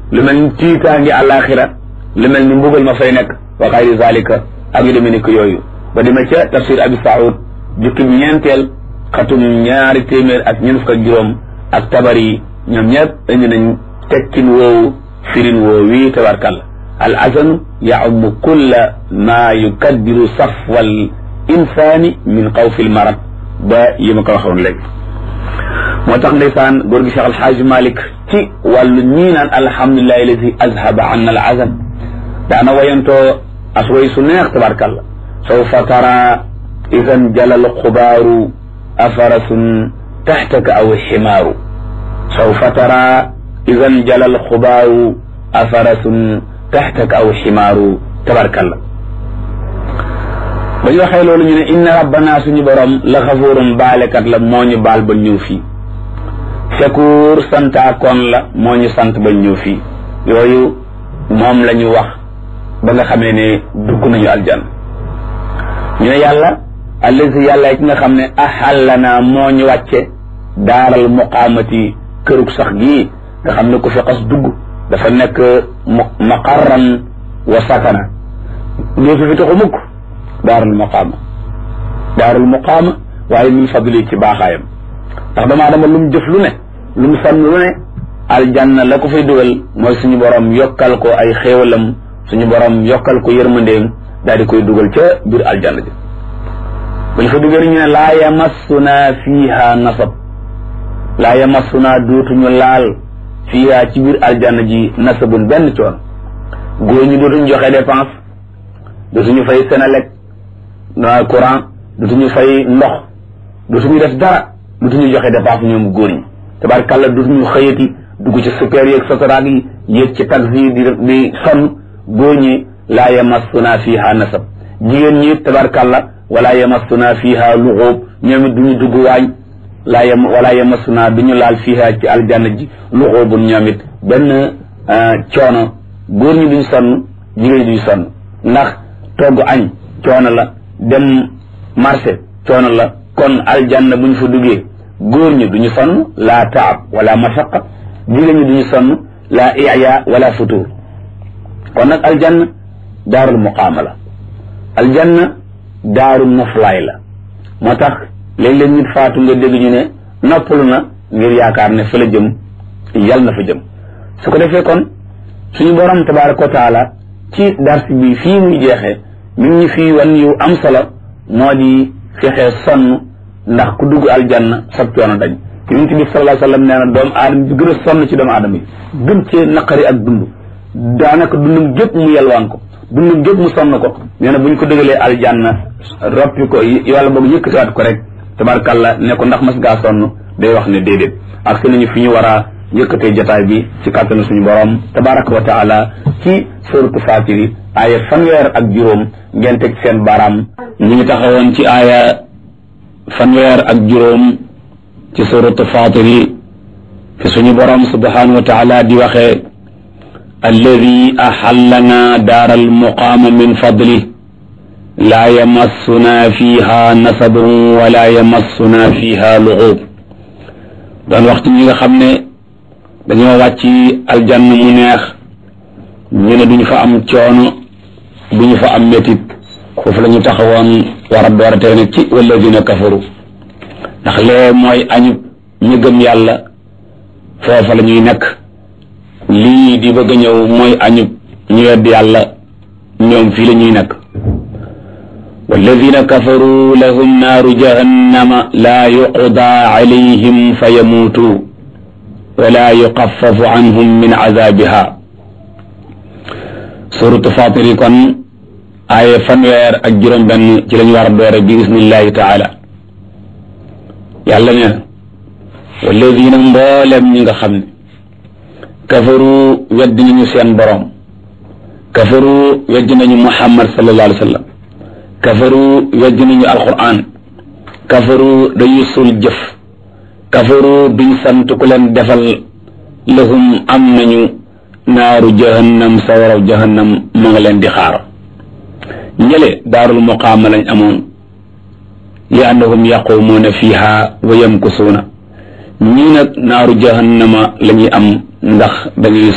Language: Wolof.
lu mel ni tiitaangi àllaaxira lu mel ni mbugal ma fay nekk wa xayri zalika ak yu demee ni ko yooyu ba dima ca tafsir abi saoud jukki ñeenteel xatum ñaari téeméer ak ñeent fukk ak juróom ak tabari ñoom ñëpp indi nañ tekkin woowu firin woowu wii tabarkalla al azanu yaumu kulla ma yukaddiru safwal insaani min xawfi l marad ba yi ma ko waxoon léegi moo tax ndeysaan góor gi Cheikh Alxaaji Malik ci wàllu ñii naan alhamdulilahi alladi azhaba anna al azan daana wayantoo as way su neex tabarkalla sawfa tara idan jalal xubaaru afarasun taxtaka aw ximaaru sawfa tara idan jalal xubaaru afarasun taxtaka aw ximaaru tabarkalla ba ñu waxee loolu ñu ne inna rabbana suñu borom la xafuurum baalekat la moo ñu baal ba ñëw fii shakuur santaakoon la moo ñu sant ba ñëw fii yooyu moom la ñu wax ba nga xamee ne dugg nañu aljan ñu ne yàlla allazi yàlla ki nga xam ne ahallana moo ñu wàcce daaral muqaamati kërug sax gii nga xam ne ku fi xas dugg dafa nekk maqarran wa sakana dootu fi taxu mukk daarul muqaama daarul muqaama waaye min fadli ci baaxaayam ndax dama dama lu mu jëf lu ne lu mu sànn lu ne aljanna la ko fay dugal mooy suñu borom yokkal ko ay xéewalam suñu borom yokkal ko yërmandeem daal di koy dugal ca biir aljanna ji bu ñu fa dugal ñu ne laa yamassuna fiiha nasab laa yamassuna dootuñu laal fiiha ci biir aljanna ji nasabun benn coon góor ñi dootuñu joxe dépense dootuñu fay Senelec courant dootuñu fay ndox dootuñu def dara dootuñu joxe dépense ñoom góor ñi tabarkàlla dootuñu xëyati dugg ci super yeeg sotoraag yi yéeg ci taxi yi di di sonn góor ñi laa yamassuna fiha nasab jigéen ñi tabarkàlla wala yamassuna fiha luxóob ñoom it duñu dugg waañ laa yam wala yamassuna duñu laal fiha ci aljanna ji luxóobun ñoom it benn coono góor ñi duñ sonn jigéen ñi duñ sonn ndax togg añ coono la dem marché coono la kon aljanna buñ fa duggee góor ñi duñu sonn laa taab wala masaqa jigéen ñi duñu sonn laa iya wala futur kon nag aljanna daarul muqaama la aljanna daarul noflaay la moo tax léeg-léeg nit faatu nga dégg ñu ne noppalu na ngir yaakaar ne fa la jëm yal na fa jëm su ko defee kon suñu borom tabaraka wa taala ci dars bi fii muy jeexee mi ngi ñu fii wan yu am solo moo di fexee sonn ndax ku dugg aljanna sab coono dañ yonent bi sallallahu alayhi wa sallam nee na doomu aadama bi gën a sonn ci doomu aadama yi gën cee naqari ak dund daanaka dundum gépp mu yelwaan ko dundum gépp mu sonn ko nee na bu ñu ko dëgalee aljanna roppi ko yàlla boog yëkkatiwaat ko rek tabarkàlla ne ko ndax mas ngaa sonn day wax ne déedéet ak si nañu fi ñu war a yëkkatee jotaay bi ci kàttanu suñu borom tabaraka wa taala ci suratu fatiri aaya fanweer ak juróom ngeen teg seen baaraam ñu ngi taxawoon ci aaya fanweer ak juróom ci suratu fatiri fi suñu borom subhanahu wa taala di waxee alladi axallana daara almuqaama min fadlih laa yamassuna fiha nasabun wala yamassuna fiha luxuub doon wax ci ñi nga xam ne dañoo wàcc aljann mu neex ñu ne duñu fa am coono duñu fa am métit foofu la ñu taxawoon war a door a teg nag ci walladina kafaru ndax lee mooy añub ñu gëm yàlla foofa la ñuy nekk lii di bëgg a ñëw mooy añub ñu wedd yàlla ñoom fii la ñuy nekk walladina kafaru lahum naaru jahannama laa yuqda alayhim fa yamuutu wala yuxafafu anhum min azabiha suratu fatiri kon aaye fanweer ak juróom benn ci lañu war a doore bi isnillahi taala yàlla ne walladina mboolem ñi nga xam ne kafaru weddi nañu seen borom kafaru weddi nañu muhammad sallallahu alayhi wa sallam kafaru weddi nañu alquran kafaru dañuy sul jëf kafaru duñ sant ku leen defal lahum am nañu naaru jahannam sawaraw jahannam mu nga leen di xaar ñële daarul muqaama lañ amoon li annahum yaqumuuna fiha wa yamkusuuna ñii nag naaru jahannama la ñuy am ndax dañuy